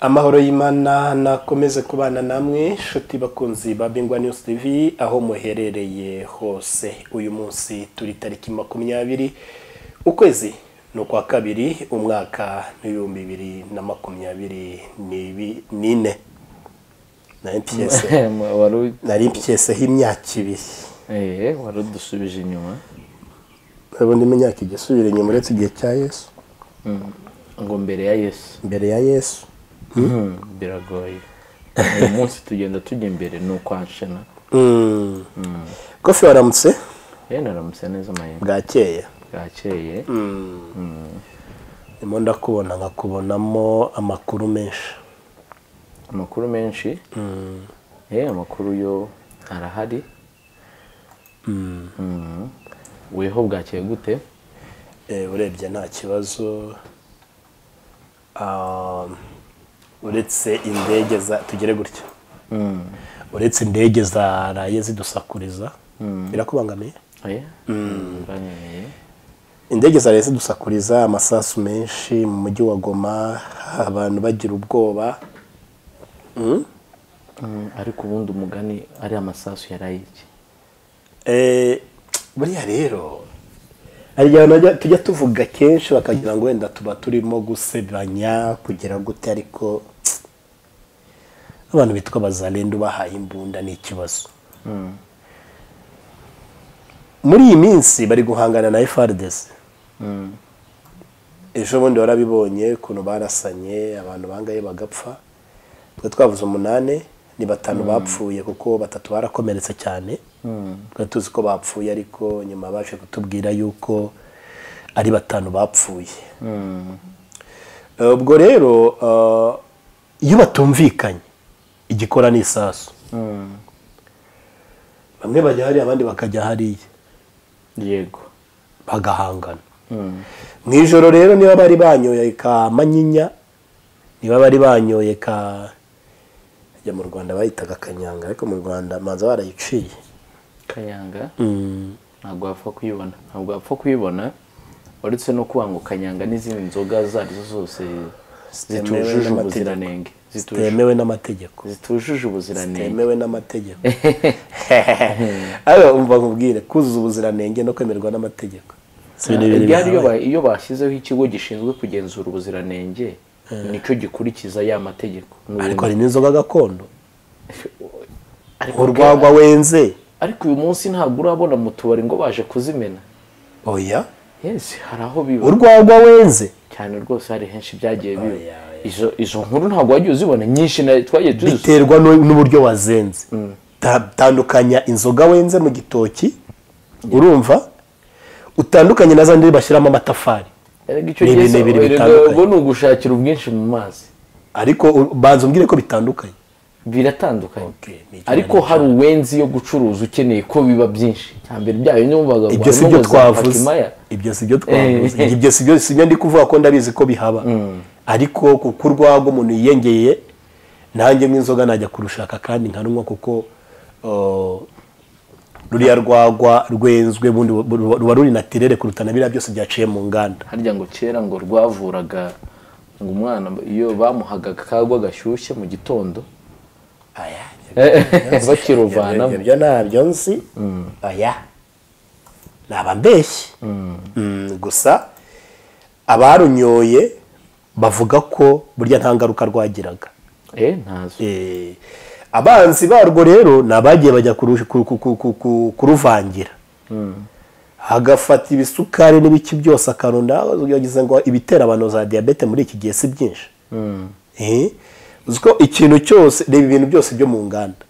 amahoro y'imana nakomeze kubana namwe inshuti bakunzi ba bingwa news tv aho muherereye hose uyu munsi turi tariki makumyabiri ukwezi ni ukwa kabiri umwaka n'ibihumbi bibiri na makumyabiri n'ibi- n'ine nari mpyese wari uri- nari mpyeseho imyaka ibiri eh, wari udusubije inyuma ubundi imyaka ijya isubira inyuma uretse igihe cya yesu Mm. ngo mbere ya yesu mbere ya yesu Mm, biragoye uyu munsi tugenda tujya imbere ni ukwanshana Mm. kofi waramutse yenda aramutse neza amahirwe bwakeye bwakeye ndimo ndakubona nkakubonamo amakuru menshi amakuru menshi eh, amakuru yo arahari Mm. weho bwakeye gute Eh, urebye nta kibazo Um, uretse indege za tugere gutya Mm. uretse indege zaraye zidusakuriza birakubangamiye Eh, banyemeye indege zaraye zidusakuriza amasasu menshi mu mujyi wa goma abantu bagira ubwoba Mm. Mm, ariko ubundi umugani ari amasasu yaraye iki Eh, buriya rero hari igihe abantu bajya- tujya tuvuga kenshi bakagira ngo wenda tuba turimo gusebanya kugira gute ariko tsk, abantu bitwa bazalendo bahaye imbunda ni ikibazo muri iyi minsi bari guhangana na FRDC Mm. ejo bundi warabibonye ukuntu barasanye abantu bangaye bagapfa twe twavuze umunani ni batanu bapfuye kuko batatu barakomeretse cyane twari tuzi ko bapfuye ariko nyuma baje kutubwira yuko ari batanu bapfuye Mm. Eh, ubwo rero eh, iyo batumvikanye igikora ni isasu Mm. bamwe bajya hariya abandi bakajya hariya yego bagahangana Mm. mu ijoro rero niba bari banyoye ka manyinya niba bari banyoye ka ajya mu rwanda bayitaga kanyanga ariko mu rwanda manza barayiciye kayanga Mm. ntabwo wapfa kuyibona ntabwo wapfa kuyibona uretse no kuba ngo kanyanga n'izindi nzoga izo arizo zose Zitemewe zitujuje n'amategeko. ubuziranenge zitujuje zitemewe n'amategeko zitujuje ubuziranenge zitemewe n'amategeko ariko umva nkubwire kuzuza ubuziranenge no kwemerwa n'amategeko si ibintu bibiri byari iyo bihabaye. ba- iyo bashyizeho ikigo gishinzwe kugenzura ubuziranenge nicyo gikurikiza ya mategeko Ni ariko ubu- hari n'inzoga gakondo ariko urwagwa wenze ariko uyu munsi ntabwo urabona mu tubari ngo baje kuzimena oya yes hari aho biba urwagwa wenze cyane rwose hari henshi byagiye biba Oya, oya. izo izo nkuru ntabwo wagiye uzibona nyinshi na twagiye tuzi biterwa n'u- n'uburyo wazenze Ta- tandukanya inzoga wenze mu gitoki urumva utandukanye na za ndiri bashyiramo amatafari Erega icyo Ni gihe ibintu se bibiri erega bitandukanye. ubwo ni ugushakira ubwinshi mu mazi ariko u- banza umbwire ko bitandukanye biratandukanye Okay, ni icyo ariko nari hari uwenzi yo gucuruza ukeneye ko biba byinshi hambere byayo numvaga ngo ibyo si harimo byo ngo za twavuze Pakimaya. ibyo si byo twavuze ibyo si byo si byo ndi kuvuga ko ndabizi ko bihaba ariko kuko urwagwa umuntu yiyengeye nanjye nk'inzoga najya kurushaka kandi nkarunywa kuko uh, ruriya rwagwa rwenzwe bundi bu- ruba ruba ruri natirere kuruta na biriya byose byaciye mu nganda harya ngo kera ngo rwavuraga ngo umwana iyo bamuhaga kagwa gashyushye mu gitondo bakiruvanamo Ibyo- ibyo ntabyo nzi oya naba mbeshyi Mm, gusa abarunyoye bavuga ko burya nta ngaruka rwagiraga eh ntazo Eh, abanzi barwo rero ni abagiye bajya kuru- ku- ku- ku- ku- ku- kuruvangira agafata ibisukari n'ibiki byose akarunda yagize ngo ibitera abantu za diyabete muri iki gihe si byinshi Eh, uzi ko ikintu cyose reba ibintu byose byo mu nganda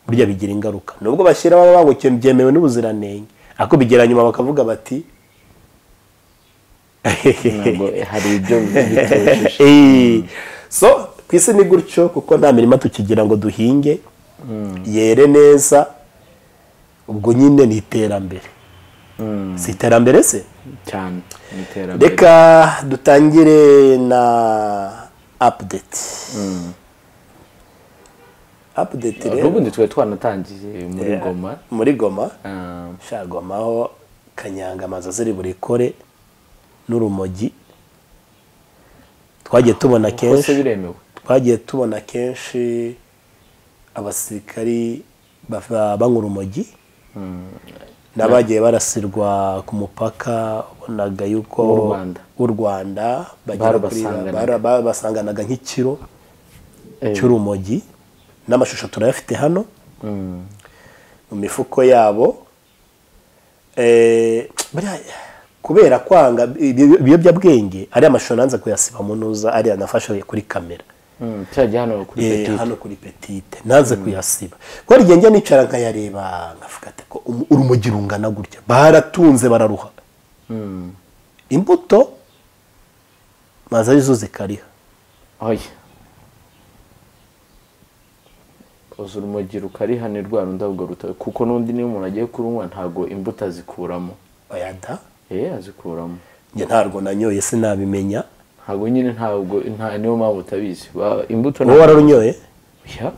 burya bigira ingaruka nubwo bashyiraho baba ngo ikintu byemewe n'ubuziranenge ariko bigera nyuma bakavuga bati ntabwo hari ibyo bitujuje Eh, so ku isi ni gutyo kuko nta mirima tukigira ngo duhinge yere neza ubwo nyine ni iterambere si iterambere se cyane mu iterambere reka dutangire na apudeti apudeti rero n'ubundi twari twanatangiye muri goma muri goma Ah, shagomaho kanyanga amazu ziri burikore n'urumogi twagiye tubona kose kenshi biremewe twagiye tubona kenshi abasirikari bava- banywa urumogi n'abagiye barasirwa ku mupaka ubonaga yuko W'u Rwanda. w'u Rwanda bagera kuri- Barabasanganaga. bara- barabasanganaga nk'ikiro cy'urumogi n'amashusho turayafite hano Mm. mu mifuko yabo Eh, buriya kubera kwanga ibyo- ibiyobyabwenge ari amashusho nanze kuyasiba mu ntuza ari anafashe kuri kamera Mm, Kirajya hano kuri Eh, Petit. hano kuri petite nanze kuyasiba kuko rigiye njya nicara nkayareba nkavuga ati ko umu- urumogi rungana gutya baratunze bararuha Mm. imbuto maze arizo zikariha Oya. Uzi urumogi rukarihana rwa rundi ahubwo ruta kuko n'undi niyo umuntu agiye kurunywa ntabwo imbuto azikuramo bayada eh azikuramo njye ntarwo nanyoye sinabimenya ntabwo nyine ntabwo nta niyo mpamvu utabizi Ba- imbuto wowe wararunyoye Oya.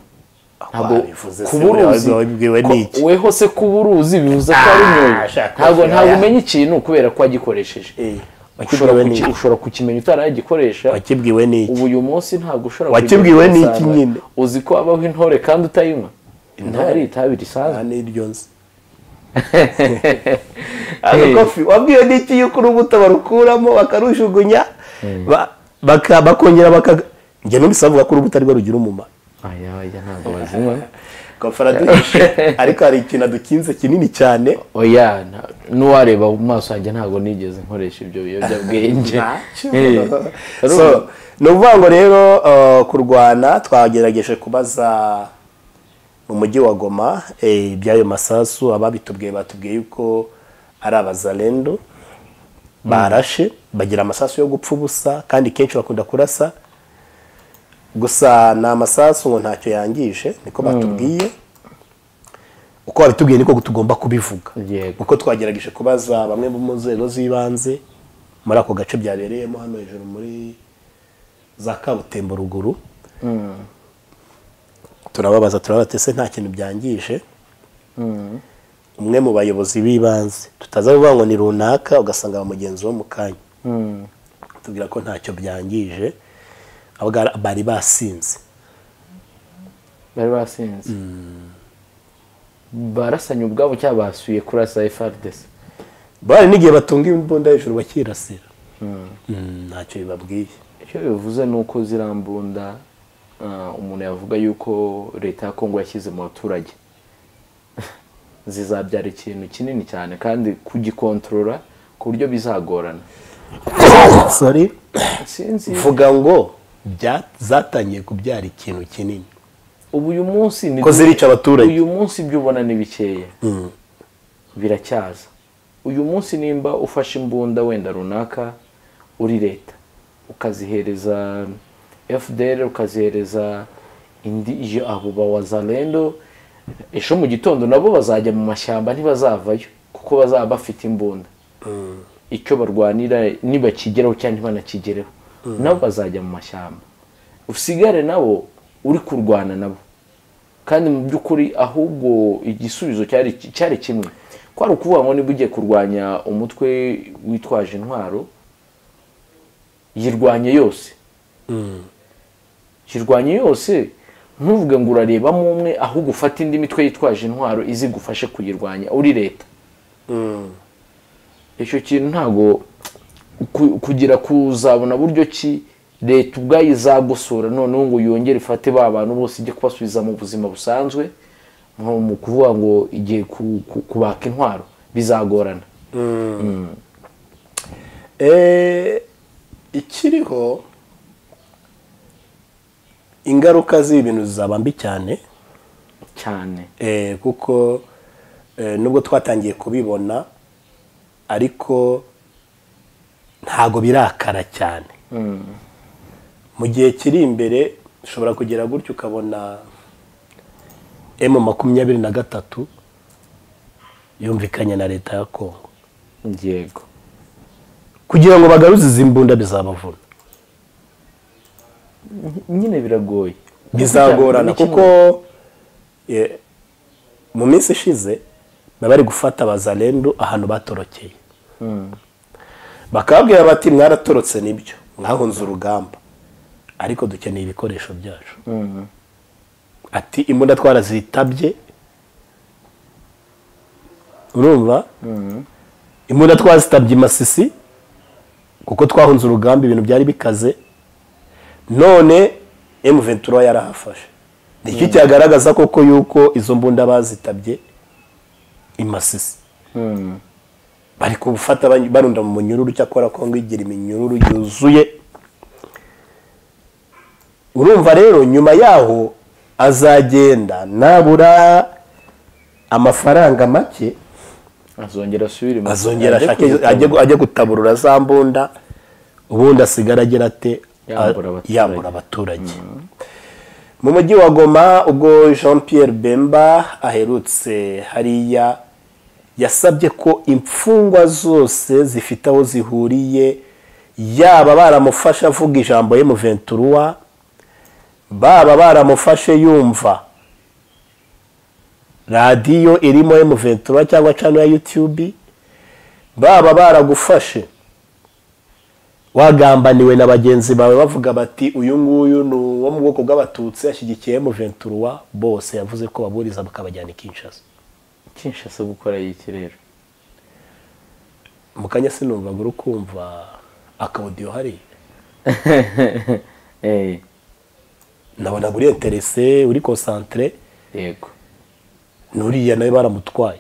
Ntabwo ntabwo bivuze se kubura buriya uzi wabibwiwe ko- n'iki? weho se kubura uzi bivuze ko ari nyoye shaka ntabwo oya. ntabwo umenya ikintu kubera ko wagikoresheje Eh, ushobora wakibwiwe kuki- n'iki? ushobora kukimenya utarayagikoresha wakibwiwe n'iki ubu uyu munsi ntabwo ushobora Wakibwiwe kujya n'iki usanga- nyine? uzi ko habaho intore kandi utayinywa intari itabi risanzwe n'iryo nzi agakofi wabwiwe n'iki yuko urubuto barukuramo bakarujugunya ba- baka- bakongera baka njye numvise bavuga ko urubuto arirwo rugira umumaro aya aya ntabwo bazinywa kofara duhishe ariko hari ikintu dukinze kinini cyane oya nta- n'uwareba mu maso yanjye ntabgo nigeze nkoresha ibyo biyobyabwenge Ntacyo. Eh, ari so ni ukuvuga ngo rero eh, kurwana twagerageje kubaza mu mujyi wa goma eh, iby'ayo masasu ababitubwiye batubwiye yuko ari abazarendo barashe bagira amasasu yo gupfa ubusa kandi kenshi bakunda kurasa gusa ni amasasu ngo ntacyo yangije niko batubwiye uko babitubwiye niko tugomba kubivuga Yego. uko twagerageje kubaza bamwe bo mu nzego z'ibanze muri ako gace byabereyemo hano hejuru muri za kabutembo ruguru turababaza turababaza ese nta kintu byangije umwe mu bayobozi b'ibanze tutaza kuvuga ngo ni runaka ugasanga ba mugenzi wo mu kanya Mm. tubwira ko ntacyo byangije ahubwo ari- bari basinze bari basinze barasanye ubwabo cyangwa basuye kurasa efardesi bari n'igihe batunga imbunda hejuru bakirasira Mm, ntacyo bibabwiye icyo bivuze ni uko ziriya mbunda ah, umuntu yavuga yuko leta ya kongo yashyize mu baturage zizabyara ikintu kinini cyane kandi kugikontorora ku buryo bizagorana sorry sinzi mvuga ngo bya- zatangiye kubyara ikintu kinini ubu uyu munsi ni Ko zirica abaturage. uyu munsi ibyo ubona ni bikeya biracyaza uyu munsi nimba ufashe imbunda wenda runaka uri leta ukazihereza fdr ukazihereza indi iyo abo bawazarendo ejo mu gitondo nabo bazajya mu mashyamba ntibazavayo kuko bazaba bafite imbunda icyo barwanira nibakigeraho cyangwa ntibanakigereho nabo bazajya mu mashyamba usigare nabo uri kurwana nabo kandi mu by'ukuri ahubwo igisubizo cyari cyari kimwe kwari ukuvuga ngo niba ugiye kurwanya umutwe witwaje intwaro yirwanye yose yirwanye yose ntuvuge ngo urarebamo umwe ahubwo ufate indi mitwe yitwaje intwaro izigufashe kuyirwanya uri leta icyo kintu ntabwo ku- kugira kuzabona buryo ki leta ubwayo izagosora noneho ngo yongere ifate ba bantu bose ijye kubasubiza mu buzima busanzwe nko mu kuvuga ngo igiye ku- ku- kubaka intwaro bizagorana Eh, ikiriho ingaruka z'ibi bintu zizaba mbi cyane cyane eh, kuko eh, nubwo twatangiye kubibona ariko ntago birakara cyane mu gihe kiri imbere ushobora kugera gutya ukabona emu makumyabiri na gatatu yumvikanye na leta ya kongo yego kugira ngo bagaruze izi mbunda bizabavuna nyine biragoye bizagorana Ni kimwe. kuko eh, mu minsi ishize baba bari gufata abazarendu ahantu batorokeye bakababwira bati mwaratorotse nibyo mwahunze urugamba ariko dukeneye ibikoresho byacu ati imbunda twarazitabye urumva imbunda twazitabye imasisi kuko twahunze urugamba ibintu byari bikaze none emuventura yarahafashe nicyo cyagaragaza koko yuko izo mbunda bazitabye imasisi bari kubufata bany- barunda mu munyururu cyakora kongo igira iminyururu yuzuye urumva rero nyuma yaho azagenda nabura amafaranga make azongera asubire mu- azongera ajye ashake kwiruka. ajye gu- ajye gutaburura za mbunda ubundi asigara agira ate Yambura a- abaturage. yambura abaturage mu mujyi wa goma ubwo jean pierre bemba aherutse hariya yasabye ko imfungwa zose zifite aho zihuriye yaba baramufashe avuga ijambo ye mu venturuwa baba baramufashe yumva radiyo irimo emu ventura cyangwa cano ya yutubi baba baragufashe wagambaniwe na bagenzi bawe bavuga bati uyu nguyu ni uwo mu bwoko bw'abatutsi ashyigikiye emu ventura bose yavuze ko baburiza bakabajyana i kinshasa kinshasa gukora iki rero mu kanya sinumvaga uri kumva akawudiyo hariya Eh, nabonaga uri interese uri konsantire yego n'uriya nawe baramutwaye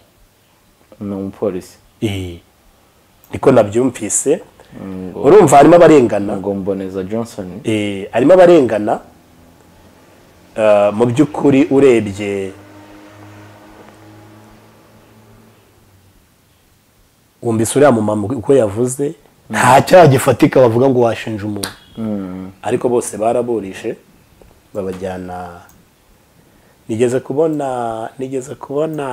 ni umupolisi Ee. niko nabyumvise ngo urumva harimo abarengana ngo mboneza johnson Eh, harimo abarengana Ah, mu by'ukuri urebye wumvise uriya mumama uko yavuze nta cyaha gifatika bavuga ngo washinja umuntu ariko bose baraburije babajyana nigeze kubona nigeze kubona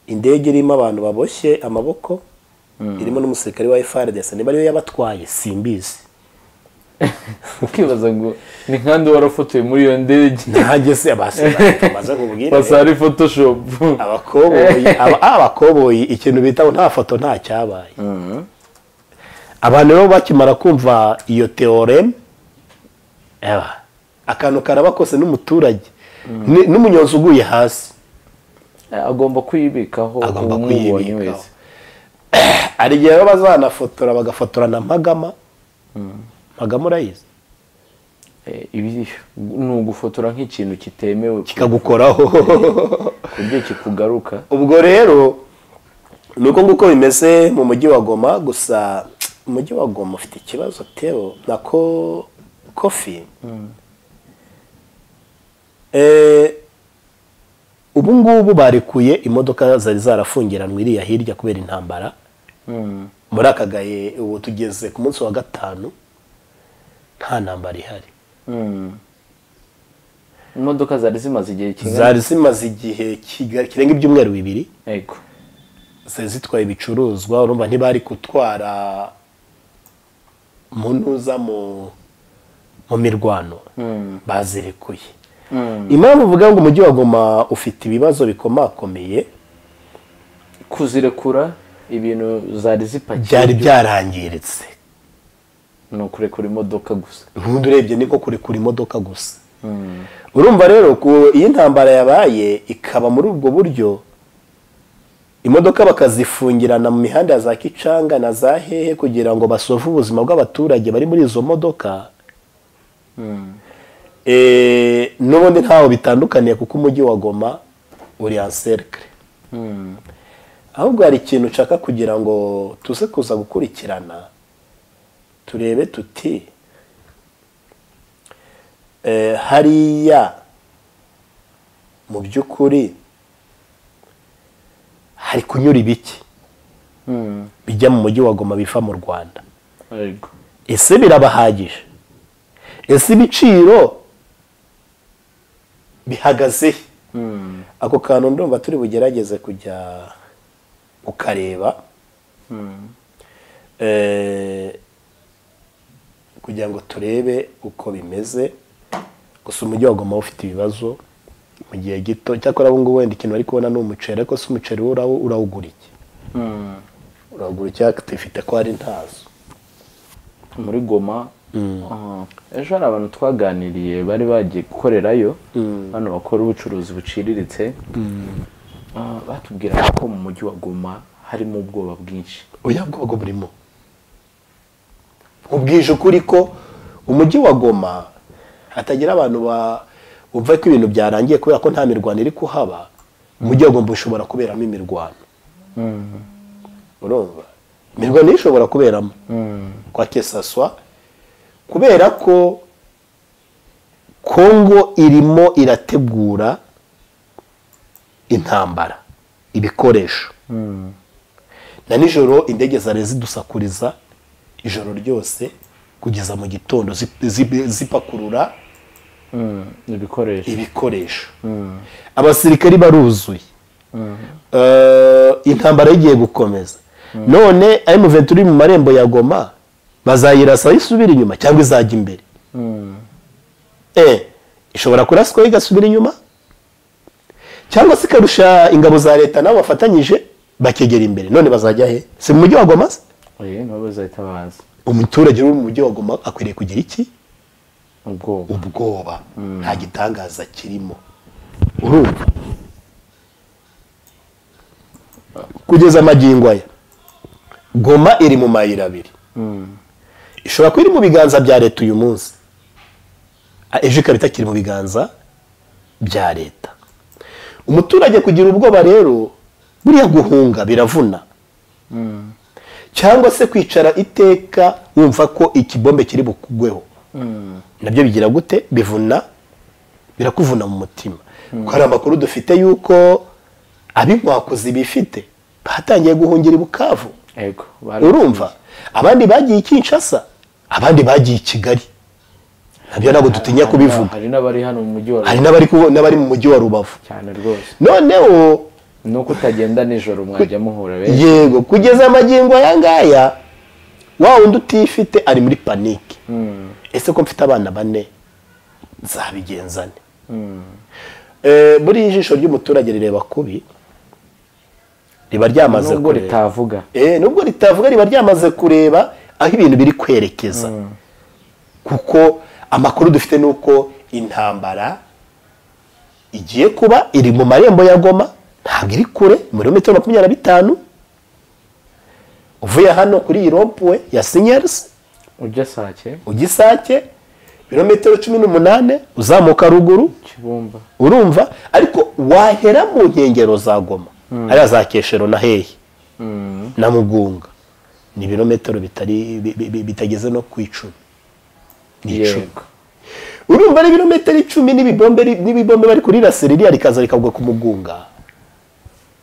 indege irimo abantu baboshye amaboko irimo n'umusirikare wa FRDC niba ariyo yabatwaye simbizi ukibaza ngo ni nkandi warafotoye muri iyo ndege nanjye se abasigaye tumaze kubwira basara photoshop abakoboyi aba- abakoboyi ikintu bita nta foto nta cyabaye abantu rero bakimara kumva iyo teoreme akantu karaba kose n'umuturage ni- n'umunyonzi uguye hasi agomba kuyibikaho Agomba uwamubonye kuyibikaho. wese hari igihe rero bazanafotora bagafotora na magama magama urayizi Eh, ibi ni ugufotora nk'ikintu kitemewe kikagukoraho ku buryo kikugaruka ubwo rero ni uko nguko bimeze mu mujyi wa goma gusa umujyi wa goma ufite ikibazo teo nako kofi Eh, ubu ngubu barekuye imodoka zari zarafungiranwe iriya hirya kubera intambara muri aka gahe ubu tugeze ku munsi wa gatanu nta ntambara ihari Mm. imodoka zari zimaze igihe kingana zari zimaze igihe kiga- kirenga ibyumweru bibiri yego zari zitwaye ibicuruzwa urumva ntibari gutwara munuza mu mu mirwano bazirekuye impamvu uvuga ngo umujyi wa goma ufite ibibazo bikomakomeye kuzirekura ibintu zari zipakiye byari byarangiritse ni ukurekura imodoka gusa nkundi urebye niko kurekura imodoka gusa urumva rero ku iyo intambara yabaye ikaba muri ubwo buryo imodoka bakazifungirana mu mihanda ya za kicanga na za hehe kugira ngo basove ubuzima bw'abaturage bari muri izo modoka Eh, n'ubundi ntaho bitandukaniye kuko umujyi wa goma uri anserikare ahubwo hari ikintu nshaka kugira ngo tuze kuza gukurikirana turebe tuti eh, hariya mu by'ukuri hari kunyura ibiki bijya mu mujyi wa goma biva mu rwanda yego ese birabahagije ese ibiciro bihagaze he ako kantu ndumva turi bugerageze kujya ukareba Eh, kugira ngo turebe uko bimeze gusa umujyi wa goma ufite ibibazo mu gihe gito cyakora ubu ngubu wenda ikintu bari kubona ni umuceri ariko si umuceri wo urawu- urawugura iki urawugura iki ariko tifite ko hari ntazo muri goma ejo hari abantu twaganiriye bari bagiye gukorerayo hano bakora ubucuruzi buciriritse Ah, batubwiraga ko mu mujyi wa goma harimo ubwoba bwinshi oya bwoba burimo ubwije ukuri ko umujyi wa goma hatagira abantu ba bumva ko ibintu byarangiye kubera ko nta mirwano iri kuhaba umujyi wa goma ushobora kuberamo imirwano urumva imirwano yo ishobora kuberamo kwa kesaswa kubera ko kongo irimo irategura intambara ibikoresho na nijoro indege zari zidusakuriza ijoro ryose kugeza mu gitondo zi- zi- zipakurura ibikoresho ibikoresho abasirikari baruzuye Eh, intambara igiye gukomeza none M23 iri mu marembo ya Goma bazayirasa isubira inyuma cyangwa izajya imbere eh ishobora kuraswa igasubira inyuma cyangwa se ikarusha ingabo za leta nabo bafatanyije bakegera imbere none bazajya he si mu mujyi wa Goma se Eh, nabo bazahita baza umuturage uri mu mujyi wa Goma akwiriye kugira iki ubwoba ubwoba nta gitangaza kirimo urumva kugeza amagingo aya goma iri mu mayira abiri ishobora kuba iri mu biganza bya leta uyu munsi Ah, ejo ikaba itakiri mu biganza bya leta umuturage kugira ubwoba rero buriya guhunga biravuna cyangwa se kwicara iteka wumva ko ikibombe kiri bukugweho nabyo bigira gute bivuna birakuvuna mu mutima kuko hari amakuru dufite yuko ab'inkwakuzi bifite batangiye guhungira i bukavu ego bari- urumva abandi bagiye i kinshasa abandi bagiye i kigali nabyo ntabwo dutinya kubivuga hari n'abari hano mu mujyi wa hari n'abari ku- n'abari mu mujyi wa rubavu cyane rwose noneho ni uko utagenda nijoro mwajya muhura benshi yego kugeza amagingo aya ngaya wa wundi utifite ari muri panike ese ko mfite abana bane nzabigenzane Eh, buriya ijisho ry'umuturage rireba kubi riba ryamaze nubwo kureba ritavuga Eh, nubwo ritavuga riba ryamaze kureba aho ibintu biri kwerekeza kuko amakuru dufite ni uko intambara igiye kuba iri mu marembo ya goma ntabwo iri kure ibirometero makumyabiri na bitanu uvuye hano kuri iyi rompuwe ya sinyarizi ujya sake ugisake ibirometero cumi n'umunani uzamuka ruguru kibumba urumva ariko wahera mu nkengero za goma ariya za keshero na hehe na mugunga ni ibirometero bitari bi- bi- bi- bitageze no ku icumi ni icumi yego urumva ari ibirometero icumi n'ibibombe ri- n'ibibombe bari kurirasira iriya rikaza rikagwa ku mugunga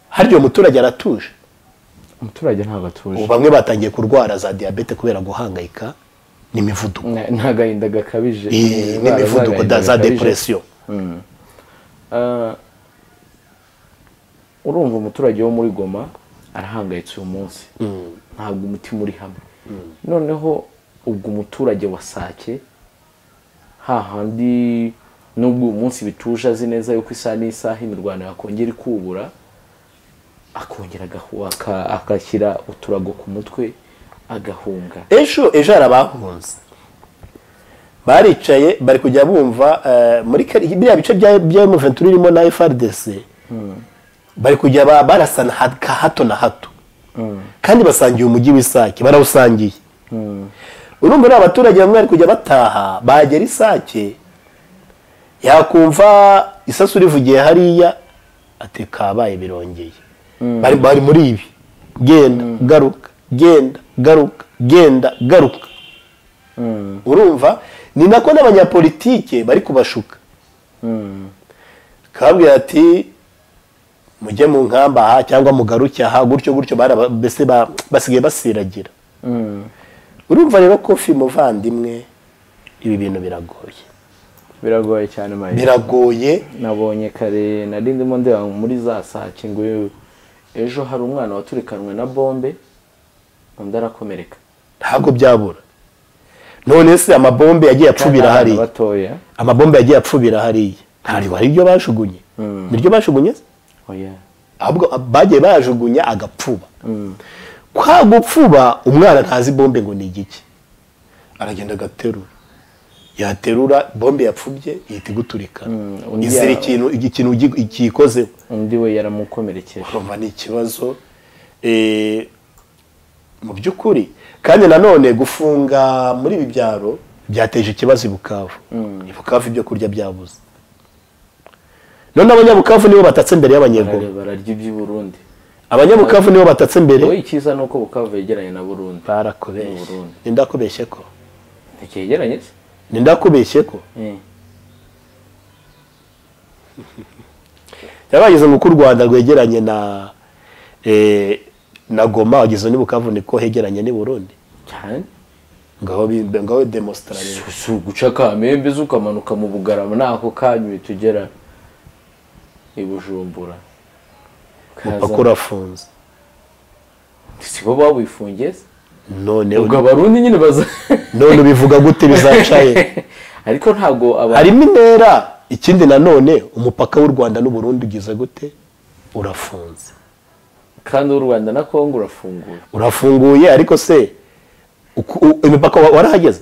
harya uwo muturage aratuje umuturage ntabwo atuje ubu bamwe batangiye kurwara za diyabete kubera guhangayika n'imivuduko Nta- nta gahinda gakabije Eh, Indwara n'imivuduko z'agahinda da- za gakabije. depression Ah, urumva umuturage wo muri goma arahangayitse uyu munsi ntabwo umutima uri hamwe noneho ubwo umuturage wa sake hahandi nubwo uyu munsi bituje azi neza yuko isaha n'isaha imirwano yakongera ikubura akongera agahu- aka- agashyira uturago ku mutwe agahunga ejo ejo hari abahunze baricaye bari kujya bumva eh, muri kari- biriya bice bya bya muventuri irimo na FRDC bari kujya ba- barasana ha- ka hato na hato kandi basangiye umujyi w'isake barawusangiye urumva uriya abaturage bamwe bari kujya bataha bagera isake yakumva isasu rivugiye hariya ati kabaye birongeye bari bari muri ibi genda garuka genda garuka genda garuka urumva ni nako n'abanyapolitike bari kubashuka kabwira ati mujye mu nkamba aha cyangwa mugaruke aha gutyo gutyo baraba- mbese ba- basigaye basiragira urumva rero kofi muvandimwe ibi bintu biragoye biragoye cyane mayira biragoye nabonye kare nari ndimo ndeba muri za sake ngo ejo hari umwana waturikanwe na bombe undi arakomereka ntabwo byabura none se amabombe yagiye apfubira Abana hariya batoya amabombe yagiye apfubira hariya ntabwo ari ibyo bajugunye niryo bajugunye se? oya ahubwo bagiye bayajugunya agapfuba kwa gupfuba umwana ntazi bombe ngo ni igiki aragenda agaterura yaterura bombe yapfubye ihita iguturika undi izira ya- ikintu ikintu gi- kiyikozeho undi we yaramukomerekeje urumva ni ikibazo Eh, mu by'ukuri kandi nanone gufunga muri ibi byaro byateje ikibazo i bukavu i bukavu ibyo kurya byabuze none abanyabukavu nibo batatse imbere y'abanyegoma Bara- bararya iby'i burundi abanyabukavu nibo batatse imbere wowe icyiza ni uko bukavu yegeranye na burundi Ni barakubeshye Burundi. nindakubeshye ko ntikiyegeranye se nindakubeshye ko Eh. byabageze ngo uko u rwanda rwegeranye na eh, na goma wageze ni bukavu niko hegeranye n'i burundi cyane ngaho bi- ngaho demositarare si uguca kamembe ze ukamanuka mu bugarama nako kanyu tugera i bujumbura umupaka Kaza- urafunze si bo bawifungiye se? none ubwo abarundi nyine baza none ubivuga gute bizacaye ariko ntabwo aba harimo intera ikindi nanone umupaka w'u rwanda n'uburundi ugize gute urafunze kandi u rwanda na kongo urafunguye urafunguye ariko se uku- u- imipaka wa- warahageze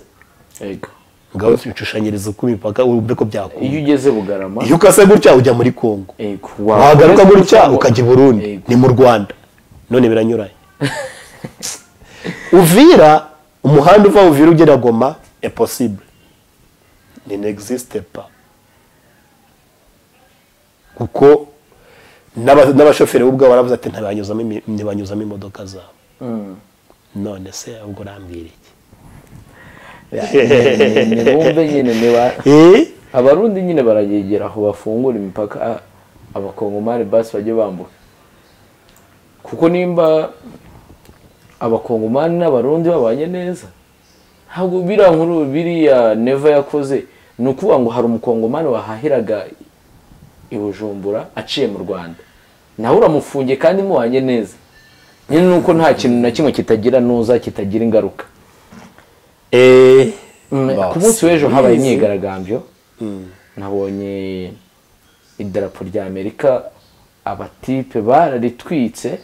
Yego. ngaho ushushanyiriza uko imipaka urumve ko byakunda iyo ugeze bugarama iyo ukase gutya ujya muri kongo yego, wagaruka gutya ukajya i burundi Yego. ni mu rwanda none biranyuranye uvira umuhanda uva uvira ugera goma impossible ni n'existe pas kuko n'aba- n'abashoferi bo ubwabo baravuze ati ntibanyuzamo imi- ntibanyuzamo imodoka zabo Mm. none se ahubwo urambwira iki Ni- ni bumve nyine niba Eh? abarundi nyine baragegera aho bafungura imipaka a- abakongomani basi bajye bambuka kuko nimba abakongomani n'abarundi babanye neza ntabwo biriya nkuru biriya neva yakoze ni ukuvuga ngo hari umukongomani wahahiraga i bujumbura aciye mu rwanda nawe uramufungiye kandi mubanye neza nyine ni uko nta kintu na kimwe kitagira nuza kitagira ingaruka Eh, Mm, basi. ku munsi w'ejo habaye imyigaragambyo nabonye idarapo rya amerika abatipe bararitwitse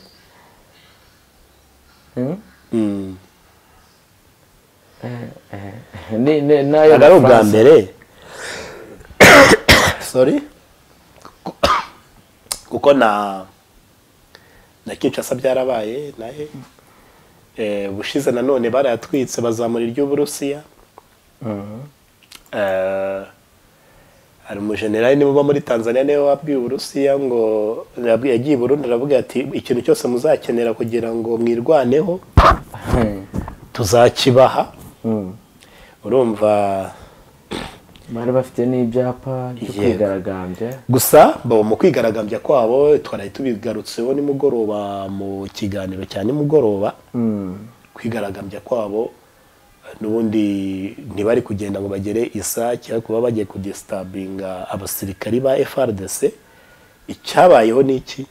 Mm? Mm. Ni- ni- n'ayo ubwa ubwa Abafaransa. mbere sorry Kuko- kuko na na kinshasa byarabaye na he Eh, ubushize nanone barayatwitse bazamura iry'uburusiya Eh, hari umujenerali niba uba muri tanzania niwe wabwiye uburusiya ngo yabwiye- yagiye i burundi aravuga ati ikintu cyose muzakenera kugira ngo mwirwaneho tuzakibaha Mm. urumva bari bafite n'ibyapa byo Yego. kwigaragambya gusa bo mu kwigaragambya kwabo twari tubigarutseho nimugoroba mu kiganiro cya nimugoroba Mm. kwigaragambya kwabo n'ubundi ntibari kugenda ngo bagere isake ariko baba bagiye kudesitabinga abasirikari ba frdc icyabayeho ni iki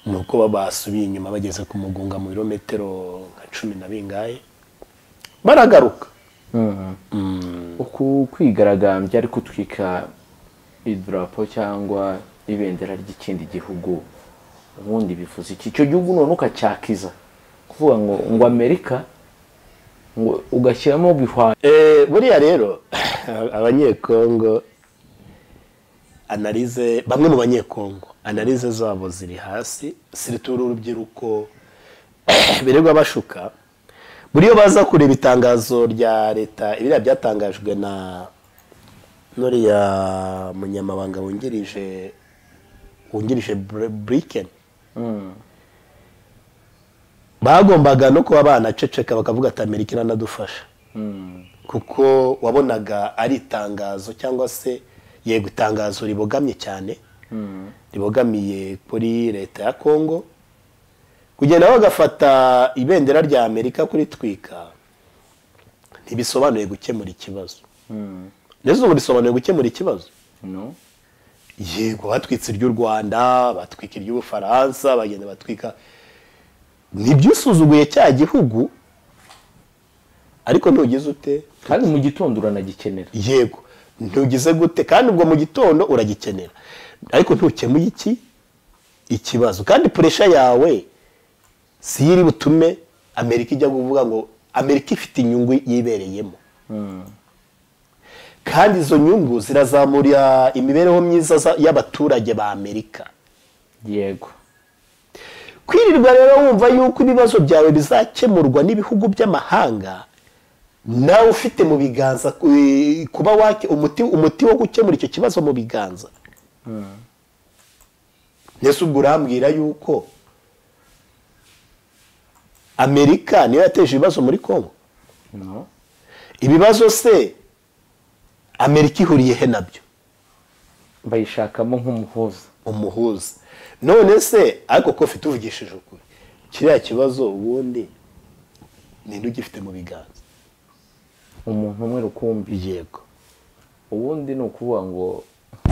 ni uko ba- basubiye inyuma bageze ku mugunga mu birometero nka cumi na bingahe baragaruka Mm. uku kwigaragambya ari gutwika idarapo cyangwa ibendera ry'ikindi gihugu ubundi bivuze iki icyo gihugu none ukacyakiza kuvuga ngo ngo amerika ngo ugashyiramo bihwanye Eh, buriya rero abanyekongo analize bamwe mu banyekongo analize zabo ziri hasi siritura urubyiruko birirwa bashuka buriyo baza kureba itangazo rya leta ibiriya byatangajwe na nuriya munyamabanga wungirije wungirije buriken bagombaga no kuba banaceceka bakavuga ati amerika iranadufasha kuko wabonaga ari itangazo cyangwa se yego itangazo ribogamye cyane ribogamiye kuri leta ya kongo kugenda bagafata ibendera rya amerika kuritwika ntibisobanuye gukemura ikibazo ndetse ubu risobanuye gukemura ikibazo no yego batwitse iry'u rwanda batwika iry'ubufaransa bagenda batwika ntibyusuzuguye cya gihugu ariko ntugize ute kandi mu gitondo uranagikenera yego ntugize gute kandi ubwo mu gitondo uragikenera ariko ntukemuye iki ikibazo kandi puresha yawe si iyo iri butume amerika ijya kuvuga ngo amerika ifite inyungu yibereyemo kandi izo nyungu zirazamurira imibereho myiza za- y'abaturage ba amerika yego kwirirwa rero wumva yuko ibibazo byawe bizakemurwa n'ibihugu by'amahanga nawe ufite mu biganza eh, kuba wake umuti umuti wo gukemura icyo kibazo mu biganza mbese ubwo urambwira yuko amerika niyo yateje ibibazo muri congo no ibibazo se amerika ihuriye he nabyo bayishakamo nk'umuhuza umuhuza none se ariko ko ufite uvugishije ukuri kiriya kibazo ubundi ninde ugifite mu biganza umuntu umwe rukumbi yego ubundi ni ukuvuga ngo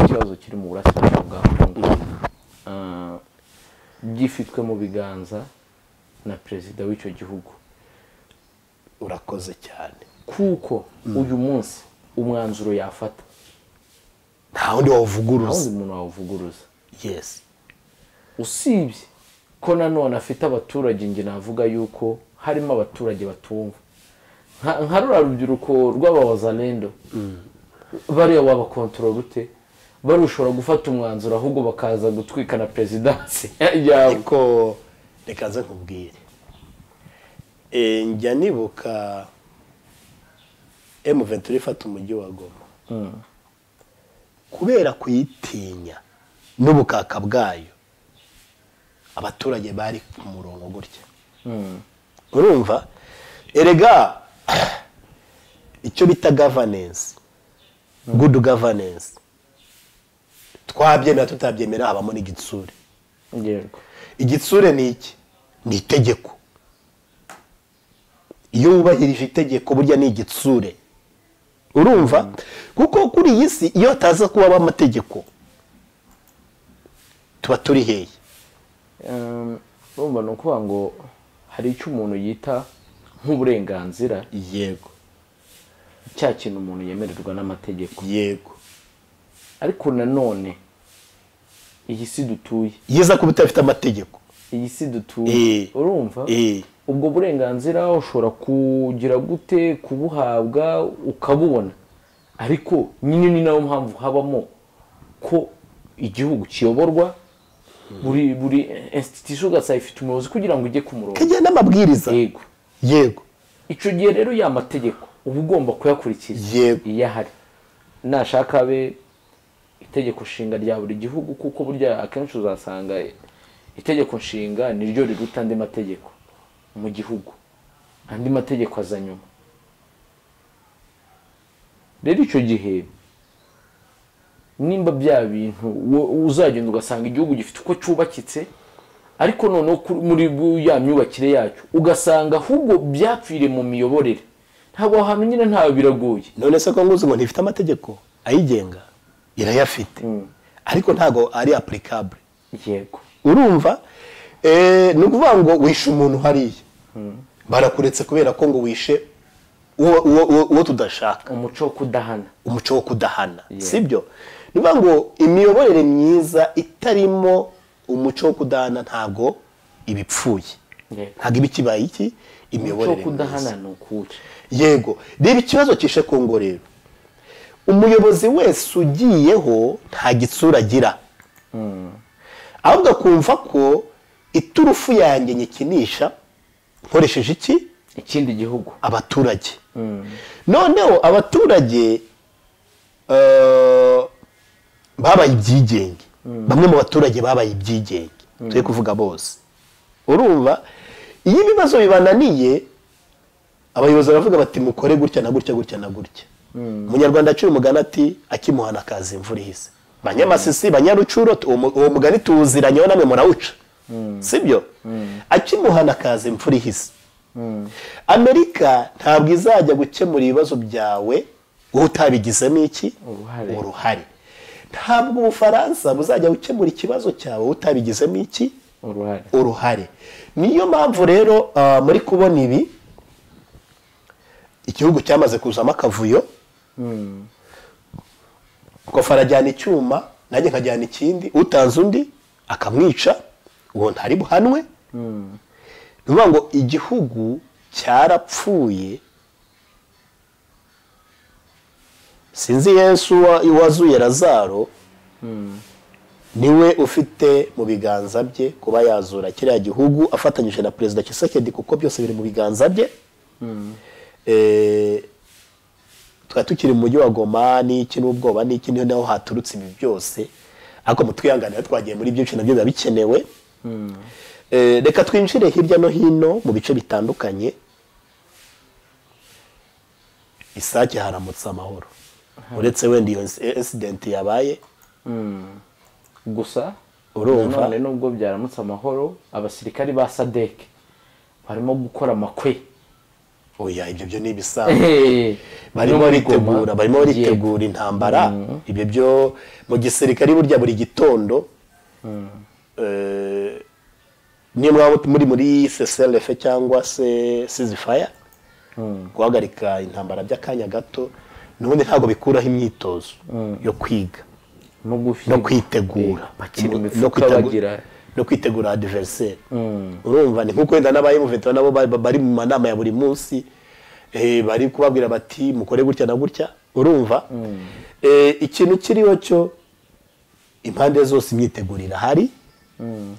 ikibazo kiri mu burasirazuba bwa kongo Ah, gifitwe mu biganza na perezida w'icyo gihugu urakoze cyane kuko uyu munsi umwanzuro yafata nta wundi nta wundi wawuvuguruza muntu wawuvuguruza yesi usibye ko nanone afite abaturage njye navuga yuko harimo abaturage batumva Nka- nka rura rubyiruko rw'abawazalendo bariya wabakontorora ute bariya ushobora gufata umwanzuro ahubwo bakaza gutwika na perezidansi yawe ariko reka nze nkubwire Eh, njya nibuka emu ventura ifata umujyi wa goma kubera kuyitinya n'ubukaka bwayo abaturage bari ku murongo gutya urumva erega icyo bita gavanensi gudu gavanensi twabyemera tutabyemera habamo n'igitsure yego igitsure ni iki ni itegeko iyo wubahirije itegeko burya ni igitsure urumva kuko kuri iyi si iyo hataza kubaho amategeko tuba turi hehe Ehm, urumva ni ukuvuga ngo hari icyo umuntu yita nk'uburenganzira yego cya kintu umuntu yemererwa n'amategeko yego ariko nanone iyi si dutuye yiza kuba utafite amategeko iyi si Eh. dutuye urumva Eh. ubwo burenganzira ushobora kugira gute kubuhabwa ukabubona ariko nyine ni nayo mpamvu habamo ko igihugu kiyoborwa buri buri institution ugasanga ifite umuyobozi kugira ngo ujye ku murongo kagira n'amabwiriza yego yego icyo gihe rero ya mategeko uba ugomba kuyakurikiza Yego. iyo ahari nashaka abe itegeko nshinga rya buri gihugu kuko burya akenshi uzasanga itegeko nshinga niryo riruta andi mategeko mu gihugu andi mategeko aza nyuma rero icyo gihe nimba bya bintu wo- uzagenda ugasanga igihugu gifite uko cyubakitse ariko noneho kuri- muri bu- ya myubakire yacyo ugasanga ahubwo byapfire mu miyoborere ntabwo ahantu nyine ntawe biragoye none se ko nguzi ngo ntifite amategeko ayigenga irayafite ariko ntabwo ari apurikabure yego urumva eh, ni ukuvuga ngo wishe umuntu hariya barakuretse kubera ko ngo wishe uwo- uwo uwo- uwo tudashaka umuco wo kudahana umuco wo kudahana sibyo ni ukuvuga ngo imiyoborere myiza itarimo umuco wo kudahana ntabwo iba ipfuye Yego. ntabwo iba ikibaye iki umuco wo imiyoborere kudahana myiza ni ukuwuca yego reba ikibazo kishe kongo rero umuyobozi wese ugiyeho nta gitsura agira ahubwo akumva ko iturufu yanjye nyikinisha nkoresheje iki ikindi gihugu abaturage noneho abaturage eh, babaye ibyigenge bamwe mu baturage babaye ibyigenge turi kuvuga bose urumva iyo ibibazo bibananiye abayobozi baravuga bati mukore gutya na gutya gutya na gutya umunyarwanda aciye umugani ati akimuhana akaza imvura ihise banyamasisi banyarucuro tu- uwo mu- uwo mugani tuwuziranye namwe murawuca sibyo akimuhana akaza imvura ihise amerika ntabwo izajya gukemura ibibazo byawe wowe utabigizemo iki Uruhare. uruhare ntabwo ubufaransa buzajya gukemura ikibazo cyawe wowe utabigizemo iki uruhare uruhare niyo mpamvu rero ah, muri kubona ibi igihugu cyamaze kuzamo akavuyo kofa arajyana icyuma nanjye nkajyana ikindi utanze undi akamwica uwo ntari buhanwe ni ukuvuga ngo igihugu cyarapfuye sinzi yesu wa- wazuye razaro niwe ufite mu biganza bye kuba yazura kiriya gihugu afatanyije na perezida kisekedi kuko byose biri mu biganza bye Eh, tukaba tukiri mu mujyi wa goma n'iki n'ubwoba n'iki niho naho haturutse ibi byose ariko mutwihanganira twagiye muri byinshi nabyo biba bikenewe Eh, reka twinjire hirya no hino mu bice bitandukanye isake haramutse amahoro uretse wenda iyo insidenti yabaye gusa Urumva? nanone nubwo byaramutse amahoro abasirikari ba sadek barimo gukora amakwe oya ibyo byo ni ibisanzwe barimo No muri baritegura Goma. barimo Yego. baritegura intambara ibyo byo mu gisirikare burya buri gitondo eh, niyo mwaba muri muri CCLF cyangwa se ceasefire guhagarika intambara by'akanya gato n'ubundi ntabwo bikuraho imyitozo yo kwiga no no guhiga. kwitegura Eh, bakina No- imifuka kwitegu- bagira- no kwitegura adiveriseri urumva ni nkuko wenda n'abayemuvetera nabo ba- ba- bari mu manama ya buri munsi eh, bari kubabwira bati mukore gutya na gutya urumva Eh, ikintu kiriho cyo impande zose imyiteguro irahari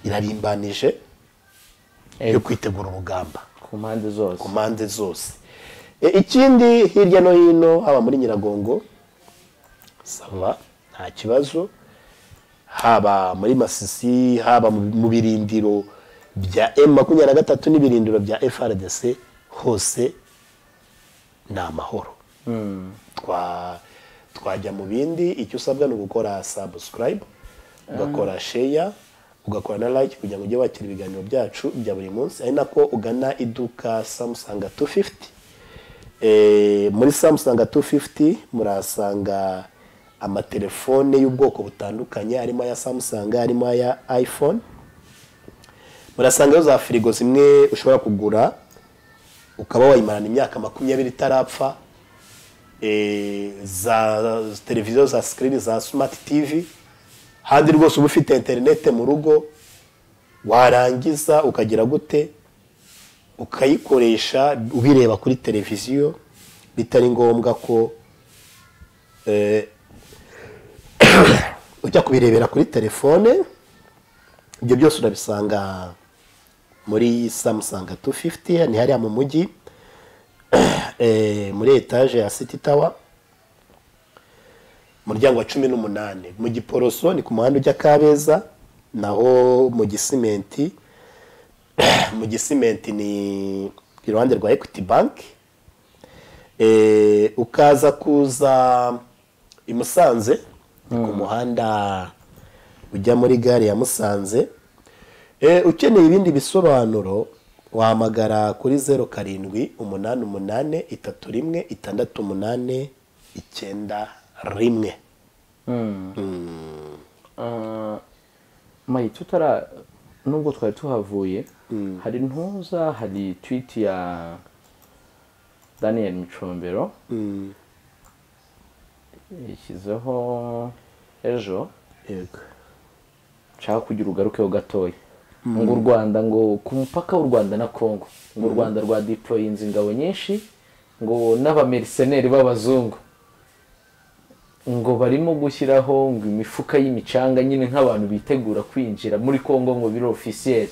irarimbanije Eh, yo kwitegura urugamba ku mpande zose ku mpande zose E, ikindi hirya no hino haba muri nyiragongo sava nta kibazo haba muri masisi haba mu- mu birindiro bya m makumyabiri na gatatu n'ibirindiro bya frdc hose ni amahoro twa twajya mu bindi icyo usabwa ni ugukora subscribe ugakora share ugakora na like kugira ngo ujye wakira ibiganiro byacu bya buri munsi ari nako ugana iduka Samsung 250 eh, muri Samsung 250 murahasanga amatelefone y'ubwoko butandukanye harimo aya Samsung harimo aya iPhone murasangayo za firigo zimwe ushobora kugura ukaba wayimarana imyaka makumyabiri itarapfa eh, za za televiziyo za sikirini za smart tv handi rwose uba ufite interinete mu rugo warangiza ukagira gute ukayikoresha ubireba kuri televiziyo bitari ngombwa ko eh, ujya kubirebera kuri telefone ibyo byose urabisanga muri samusanga 250 ni hariya mu mujyi eh, muri etaje ya City Tower muryango wa cumi n'umunani mu giporoso ni ku muhanda ujya kabeza naho mu gisimenti mu gisimenti ni iruhande rwa equity bank eh, ukaza kuza i musanze ni ku muhanda ujya muri gare ya musanze Eh, ukeneye ibindi bisobanuro wahamagara kuri zeru karindwi umunani umunani itatu rimwe itandatu umunani icyenda rimwe Ah, mayi tutara nubwo twari tuhavuye hari ntuza hari twiti ya daniel micombero yashyizeho ejo yego nshaka kugira ugarukeho gatoya ngo u rwanda ngo ku mupaka w'u rwanda na congo ngo u rwanda rwa deployinze ingabo nyinshi ngo n'abameriseneri b'abazungu ngo barimo gushyiraho ngo imifuka y'imicanga nyine nk'abantu bitegura kwinjira muri congo ngo biri ofisiyeri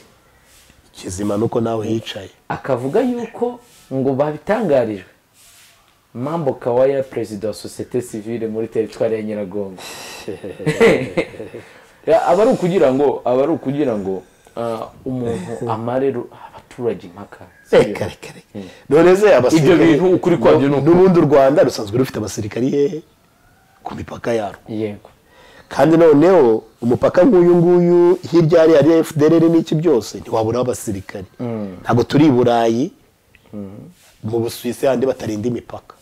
kizima nuko nawe hicaye akavuga yuko ngo babitangarijwe mambo kawaya perezida wa sosiyete sivile muri teritwari ya nyiragongo Ya, aba ari ukugira ngo aba ari ukugira ngo ah, umuntu amare ru- abaturage impaka reka reka reka none se abasirikare Ibyo bintu ukuri kwabyo ni uku. n'ubundi u rwanda rusanzwe rufite abasirikari hehe ku mipaka yarwo yego kandi noneho umupaka nk'uyu nguyu hirya hariya ari fdr n'iki byose ntiwaburaho abasirikari ntabwo turi i burayi mu busuwisi handi batarinda imipaka